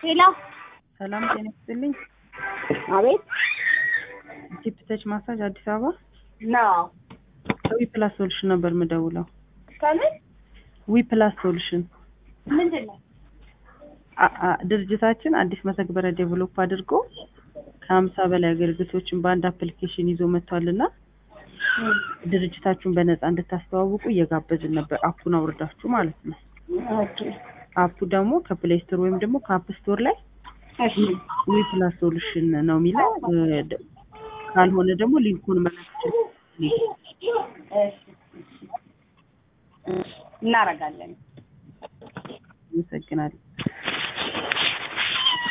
ሄሎ ሰላም ጤና ይስጥልኝ። አቤት ቲፕ ተች ማሳጅ አዲስ አበባ ነው ከዊ ፕላስ ሶሉሽን ነበር የምደውለው። ከምን ዊ ፕላስ ሶሉሽን ምንድን ነው? አ- አ- ድርጅታችን አዲስ መተግበሪያ ዴቨሎፕ አድርጎ ከሀምሳ በላይ አገልግሎቶችን በአንድ አፕሊኬሽን ይዞ መጥቷልና ድርጅታችሁን በነፃ እንድታስተዋውቁ እየጋበዝን ነበር። አፑን አውርዳችሁ ማለት ነው። ኦኬ አፑ ደግሞ ከፕሌይ ስቶር ወይም ደግሞ ከአፕ ስቶር ላይ እሺ ዊ ፕላስ ሶሉሽን ነው የሚለው። እ፣ ደ- ካልሆነ ደግሞ ሊንኩን መላክ ይችላል። እሺ እናረጋለን። አመሰግናለሁ።